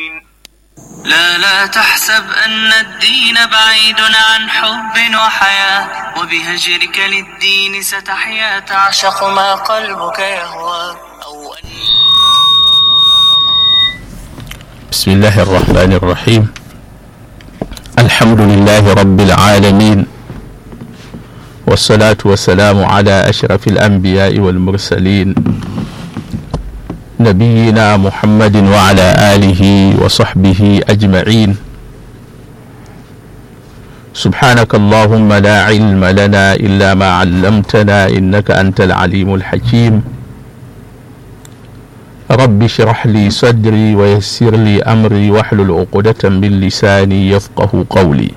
لا لا تحسب أن الدين بعيد عن حب وحياة وبهجرك للدين ستحيا تعشق ما قلبك يهوى أو أن بسم الله الرحمن الرحيم الحمد لله رب العالمين والصلاة والسلام على أشرف الأنبياء والمرسلين نبينا محمد وعلى آله وصحبه أجمعين سبحانك اللهم لا علم لنا إلا ما علمتنا إنك أنت العليم الحكيم رب اشرح لي صدري ويسر لي أمري واحلل عقدة من لساني يفقه قولي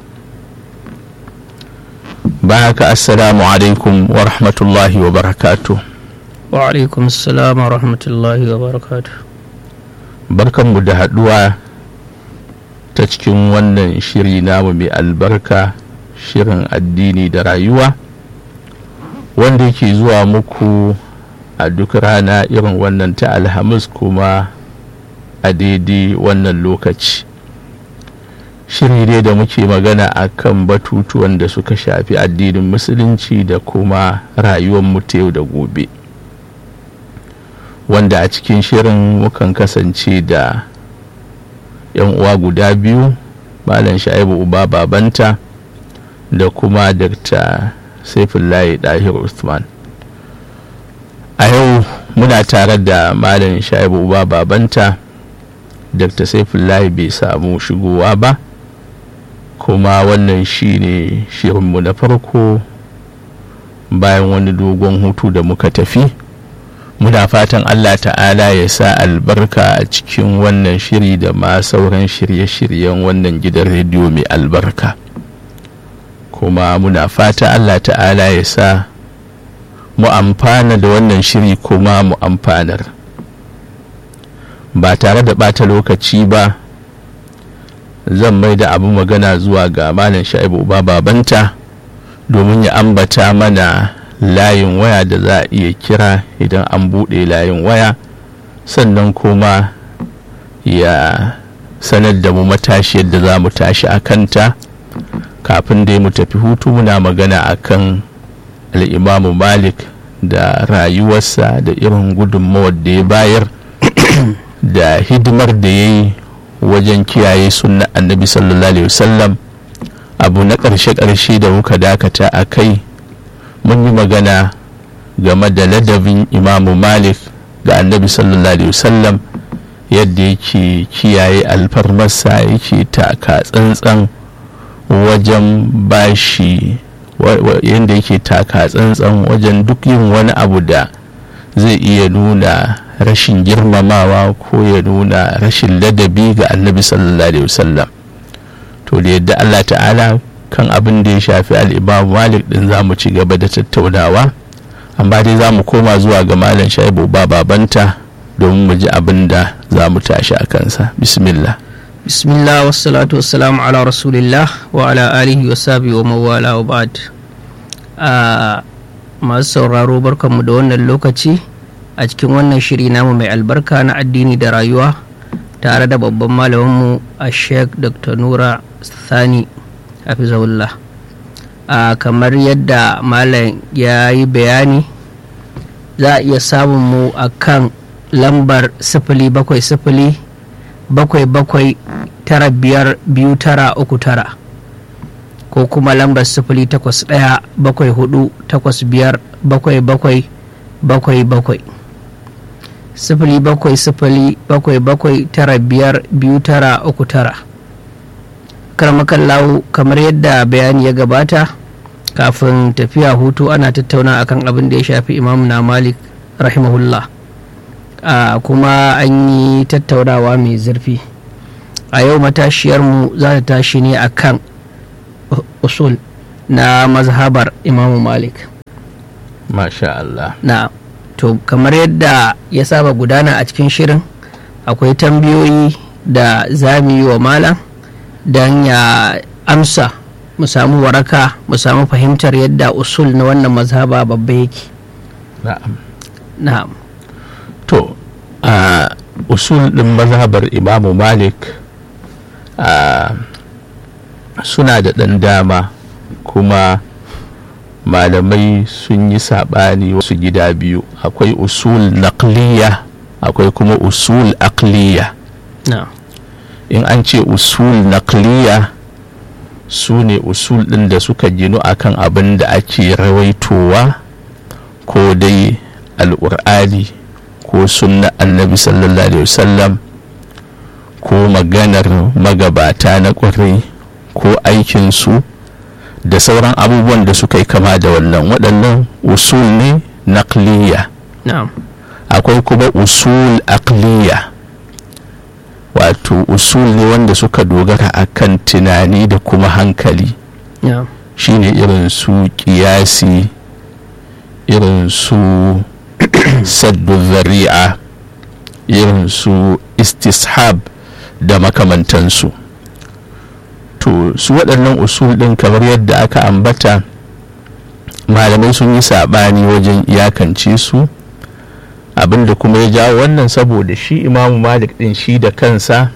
بارك السلام عليكم ورحمة الله وبركاته wa alaikum salam wa rahmatullahi wa barakatu barkanmu da haɗuwa ta cikin wannan shiri namu mai albarka shirin addini da rayuwa wanda yake zuwa muku a duk rana irin wannan ta alhamis kuma a daidai wannan lokaci shiri ne da muke magana a kan batutuwan da suka shafi addinin musulunci da kuma rayuwar mu ta yau da gobe wanda a cikin shirin mukan kasance da yan uwa guda biyu malam sha'ibu uba babanta da kuma dr saifullahi dahir usman a yau muna tare da malam sha'ibu uba babanta dr saifullahi bai samu shigowa ba kuma wannan shine shirinmu na farko bayan wani dogon hutu da muka tafi muna fatan allah ta'ala ya sa albarka a cikin wannan shiri da ma sauran shirye-shiryen wannan gidan rediyo mai albarka kuma muna fata allah ta'ala ya sa mu amfana da wannan shiri kuma mu amfanar ba tare da ɓata lokaci ba zan mai da abin magana zuwa ga malam sha'ibu uba babanta domin ya ambata mana layin waya da za a iya kira idan an buɗe layin waya sannan kuma ya sanar da mu matashi yadda za mu tashi a kanta kafin dai mu tafi hutu muna magana akan al'imamu malik da rayuwarsa da irin gudunmawar da ya bayar da hidimar da ya yi wajen kiyaye sunna annabi sallallahu alaihi wasallam abu na ƙarshe-ƙarshe da muka dakata a kai mun yi magana game da ladabin imamu malik ga annabi sallallahu alaihi wasallam yadda yake kiyaye alfarmarsa yake taka tsantsan wajen bashi yadda yake taka tsantsan wajen duk yin wani abu da zai iya nuna rashin girmamawa ko ya nuna rashin ladabi ga annabi sallallahu alaihi wasallam to da yadda allah ta'ala kan abin da ya shafi al'imam malik din za mu ci gaba da tattaunawa amma dai za mu koma zuwa ga malam shaibu ba babanta domin mu ji abin da za mu tashi a kansa bismillah bismillah wassalatu wassalamu ala rasulillah wa ala alihi wa sabi wa mawala wa ba'd a masu sauraro barkanmu da wannan lokaci a cikin wannan shiri namu mai albarka na addini da rayuwa tare da babban malaminmu a sheikh dr nura sani hafizahullah a kamar yadda malam ya yi bayani za a iya samun mu a kan lambar sifili bakwai sifili bakwai bakwai tara biyar biyu tara uku tara ko kuma lambar sifili takwas ɗaya bakwai hudu takwas biyar bakwai bakwai bakwai bakwai sifili bakwai sifili bakwai bakwai tara biyar biyu tara uku tara karmakan lawo kamar yadda bayani ya gabata kafin tafiya hutu ana tattauna akan abin da ya shafi imam na malik rahimahullah a kuma an yi tattaunawa mai zurfi a yau matashiyarmu za ta tashi ne akan usul na mazhabar imamu malik masha Allah na to kamar yadda ya saba gudana a cikin shirin akwai tambayoyi da za mu yi wa malam don ya amsa mu samu waraka mu samu fahimtar yadda usul na wannan mazhaba babba yake na'am na'am to a usul ɗin mazhabar imamu malik a suna da ɗan dama kuma malamai sun yi saɓani wasu gida biyu akwai usul naqliya akwai kuma usul aqliya na'am in an ce usul naqliya su ne usul ɗin da suka ginu akan abin da ake rawaitowa ko dai al'ur'ani ko sunna annabi sallallahu alaihi wasallam ko maganar magabata na ƙwarai ko aikinsu da sauran abubuwan da suka yi kama da wannan waɗannan usul ne naqliya na'am akwai kuma usul aqliya wato usul ne wanda suka dogara akan tunani da kuma hankali na'am shine irin su kiyasi irin su saddu zari'a irin su istishab da makamantansu to su waɗannan usul ɗin kamar yadda aka ambata malamai sun yi saɓani wajen iyakance su abinda kuma ya jawo wannan saboda shi imamu malik ɗin shi da kansa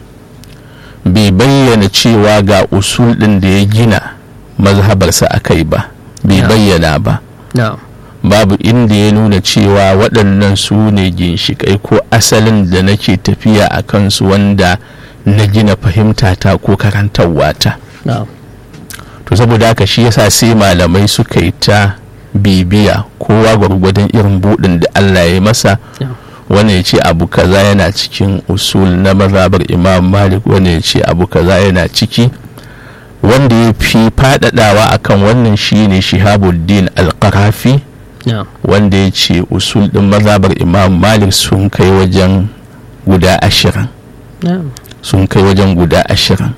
bai bayyana cewa ga usul ɗin da ya gina mazhabarsa a kai ba bai Yeah. bayyana ba na'am babu inda ya nuna cewa waɗannan su ne ginshiƙai ko asalin da nake tafiya a kansu wanda na gina fahimtata ko karantarwata na'am to saboda haka shi yasa sai malamai suka yi ta bibiya kowa gwargwadon irin buɗin da allah ya yi masa Yeah. wani ya ce abu kaza yana cikin usul na mazhabar imam malik wani ya ce abu kaza yana ciki wanda ya fi faɗaɗawa akan wannan shine shihabuddin al-qarafi na'am wanda ya ce usul ɗin mazhabar imam malik sun kai wajen guda ashirin na'am sun kai wajen guda ashirin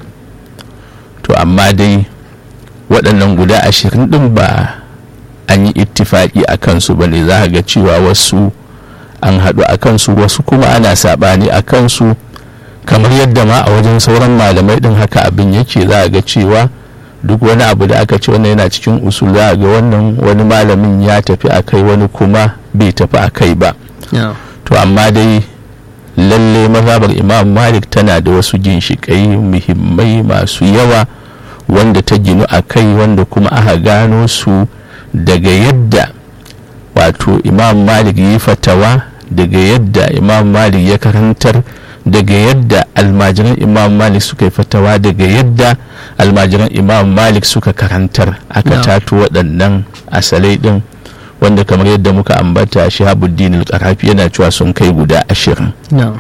to amma dai waɗannan guda ashirin ɗin ba an yi ittifaƙi a kansu ba ne za a ga cewa wasu an haɗu a kansu wasu kuma ana saɓani a kansu kamar yadda ma a wajen sauran malamai ɗin haka abin yake za a ga cewa duk wani abu da aka ce wannan yana cikin usul za a ga wannan wani malamin ya tafi a kai wani kuma bai tafi a kai ba na'am to amma dai lalle mazhabar imam malik tana da wasu ginshiƙai muhimmai masu yawa wanda ta ginu a kai wanda kuma aka gano su daga yadda wato imam malik yi fatawa daga yadda imam malik ya karantar daga yadda almajiran imam malik suka yi fatawa daga yadda almajiran imam malik suka karantar aka Na'am. tato waɗannan asalai ɗin wanda kamar yadda muka ambata shahabuddin al-qarafi yana cewa sun kai guda ashirin na'am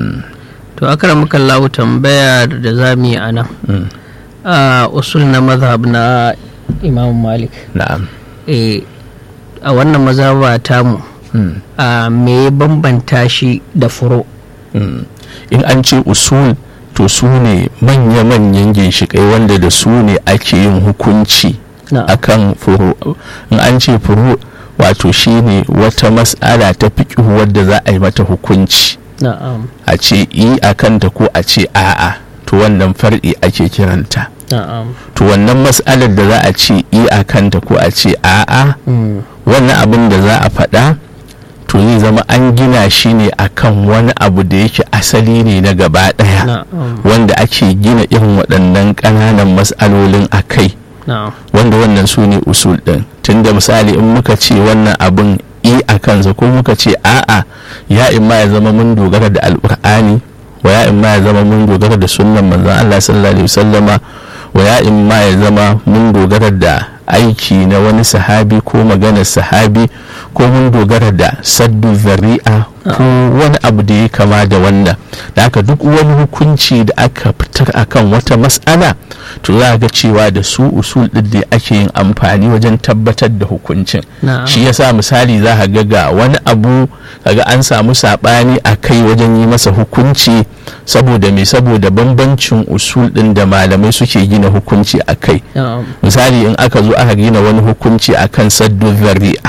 to akramuka Allah tambaya da za mu yi a nan Mm. a usul na mazhab na imam malik na'am eh, a wannan mazhaba tamu Mm. a me ya bambanta shi da furo Mm. in an ce usul to su ne manya-manyan ginshiƙai wanda da su ne ake yin hukunci na'am akan furu in an ce furu wato shine wata mas'ala ta fiƙihu wadda za a yi mata hukunci na'am a ce i a kanta ko a ce a'a to wannan far'i ake kiranta na'am to wannan mas'alar da za a ce i a kanta ko a ce a'a Mm, wannan abin da za a faɗa to zai zama an gina shi ne akan wani abu da yake asali ne na gaba ɗaya na'am wanda ake gina irin waɗannan ƙananan mas'alolin a kai na'am wanda wannan su ne usul ɗin tunda misali in muka ce wannan abin i a kansa ko muka ce a'a ya in ma ya zama mun dogara da alƙur'ani wa ya in ma ya zama mun dogara da sunnan manzon Allah sallallahu alaihi wasallama wa ya in ma ya zama mun dogara da aiki na wani sahabi ko maganar sahabi ko mun dogara da saddu zari'a ko wani abu da ya kama da wannan da haka duk wani hukunci da aka fitar akan wata mas'ala to za a ga cewa da su usul ɗin da ake yin amfani wajen tabbatar da hukuncin na'am shi yasa misali za a ga ga wani abu kaga an samu saɓani a kai wajen yi masa hukunci saboda me saboda bambancin usul ɗin da malamai suke gina hukunci a kai na'am misali in aka zo aka gina wani hukunci akan saddu zari'a